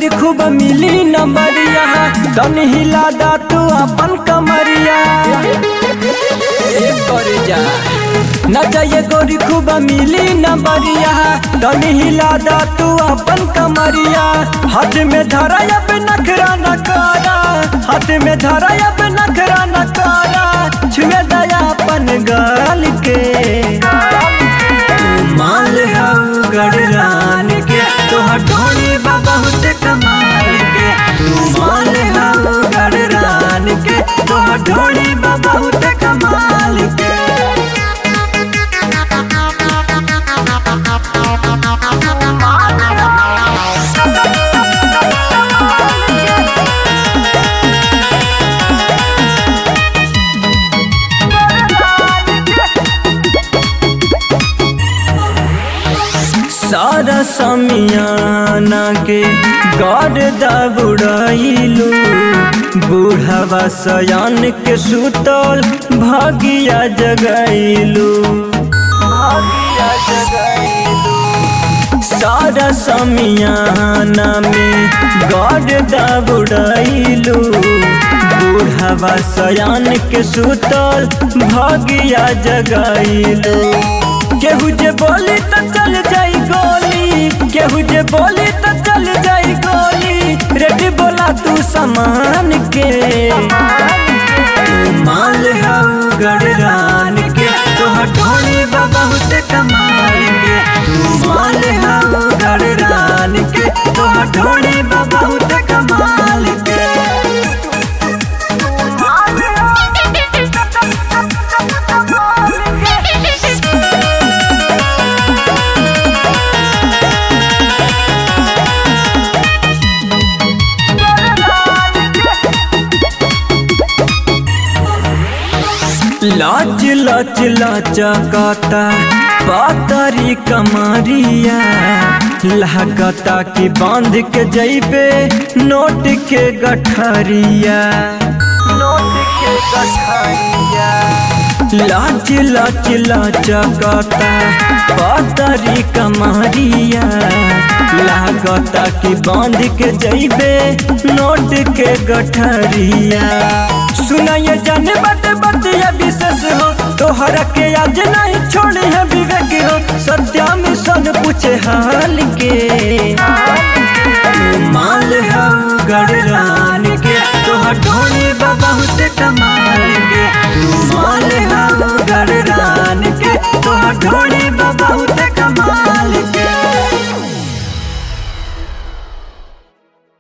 खूब मिली नंबरिया तन हिला दा तू अपन कमरिया एक करे जा न चाहिए गोरी खूब मिली नंबरिया तन हिला दा तू अपन कमरिया हाथ में धरा अब नखरा न कारा हाथ में धरा अब नखरा न कारा छुए दया अपन गाल के माल हऊ गड़रान के तोहर ढोली बा बहुत कमाल के तू माल हऊ गड़रान के तोहर ढोली बा बहुत कमाल के सारा समियाना के गर्दा बुड़ाइलू बूढ़वा सयान के सुतल भागिया जगाइलू भागिया जगाइलू सारा समियाना में गर्दा बुड़ाइलू बूढ़वा सयान के सुतल भागिया जगाइलू केहू जे बोली त चल जाई गोली केहू जे बोली त चल जाई गोली रेडी बोला तू सामान के तू माल हऊ गड़रान के तोहर ढोली बा बहुत कमाल के तू माल हऊ गड़रान के तोहर ढोली बा बहुत कमाल के लाच लाच लाचा काता पातरी कमरिया लहकता की बांध के जैबे नोट के गठरिया नोट के गठरिया लाच लाच लाचा काता पातरी कमरिया लागता की बांध के जैबे नोट के गठरिया सुनाइए जाने बात बतिया विशेष हो तोहर के आज नहीं छोड़े है विवेक हो सत्या मिशन पूछे हाल के